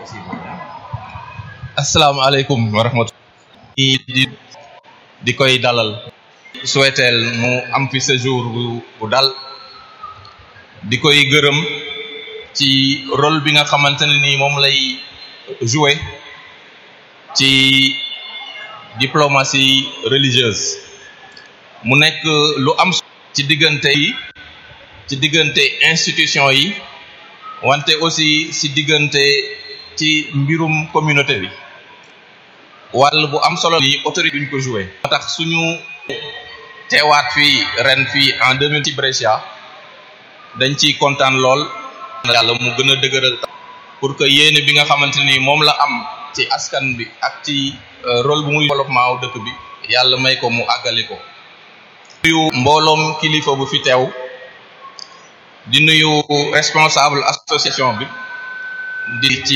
asalaamaaleykum wa rahmatulah. di di koy dalal. souhaiteel mu am fi séjour bu bu dal. di koy gërëm ci rôle bi nga xamante ne ni moom lay jouer ci diplomatie religieuse. mu nekk lu am ci diggante yi ci diggante institution yi wante aussi ci diggante ci mbirum communauté bi wàll bu am solo ni autorité duñ ko joué moo tax suñu teewaat fii ren fii en 2000 ci Brescia dañ ciy kontaan lool yàlla mu gën a dëgëral pour que yéene bi nga xamante ni moom la am ci askan bi ak ci rôle bu muy développement wu dëkk bi yàlla may ko mu àggali ko nuyu mbooloom kilifa bu fi teew di nuyu responsable association bi di ci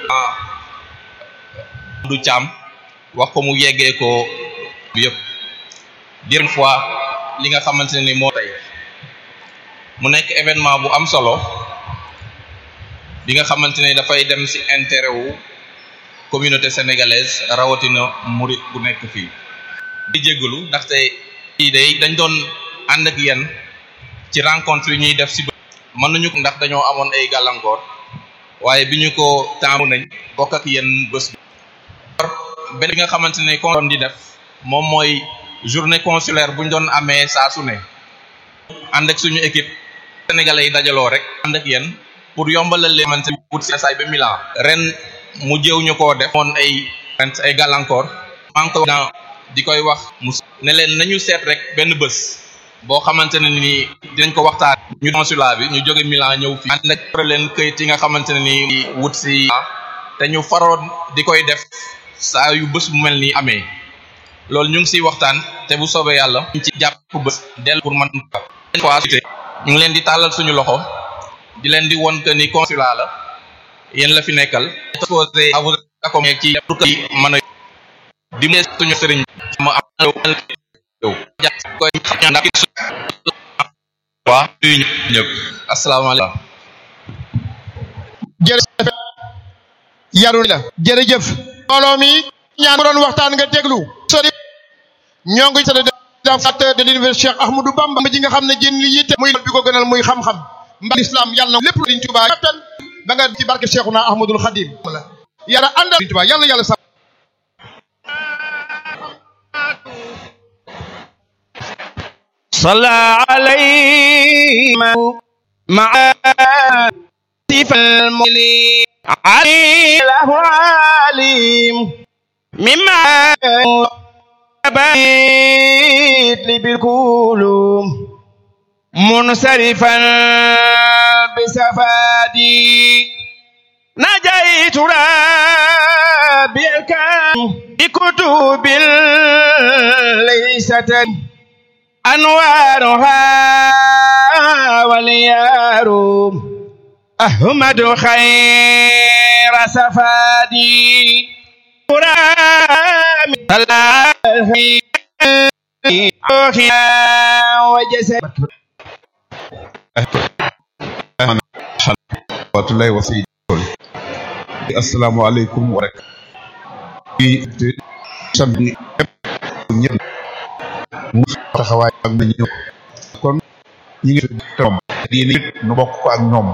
du Thiam wax ko mu yeggee ko bi yëpp dir fois li nga xamante ne ni moo tey mu nekk événement bu am solo bi nga xamante ne dafay dem ci intérêt wu communauté sénégalaise rawatina murit bu nekk fii di jégalu ndaxte lii day dañ doon ànd ak yéen ci rencontre yi ñuy def ci mën nañu ndax dañoo amoon ay gàllankoor waaye bi ñu ko taamu nañ bokk ak yéen bés bi benn bi nga xamante ne kon doon di def moom mooy journée consulaire bu ñu doon amee saa su ne ànd ak suñu équipe sénégalais yi dajaloo rek ànd ak yéen pour yombalal leen xamante ni wut saay ba Milan ren mu jëw ñu koo def moon ay ay gàllankoor maa ngi ko di koy wax mu ne leen nañu seet rek benn bés boo xamante ne ni dinañ ko waxtaan ñu consulat bi ñu jóge Milan ñëw fii ànd ak leen këyit yi nga xamante ne ni wut si te ñu faroon di koy def saa yu bés bu mel nii amee loolu ñu ngi siy waxtaan te bu soobee yàlla ñu ci jàpp bés del pour man fois ñu ngi leen di tàllal suñu loxo di leen di won que ni consulat la yéen la fi nekkal exposé à vous accompagner ci pour que mën a di mu suñu sëriñ ma am yow koy ndax waa nuyu ñëpp asalaamaaleykum jërëjëf yaru la jërëjëf mbooloo mi ñaan mu doon waxtaan nga déglu sori ñoo ngi tëdd fondateur de l'université Cheikh Ahmadou Bamba ji nga xam ne jën li yitte muy bi ko gënal muy xam-xam mba islam yàlla na lépp Sëriñ Tuubaa kattan ba nga ci barke Cheikhuna Ahmadul Khadim yàlla ànd Sëriñ Tuubaa yàlla yàlla sax صلى عليه مع سيف المولي علي له عليم مما بيت لي بالكلوم منصرفا بسفادي نجيت ربي الكريم بكتب ليست أنوارها واليار أحمد خير سفادي رامي الله وجسد rahmatullahi wa sayyidul assalamu alaikum wa rahmatullahi samedi ñëpp mu taxawaay ak na ñëw kon ñi ngi tom di nit nu bokk ko ak ñoom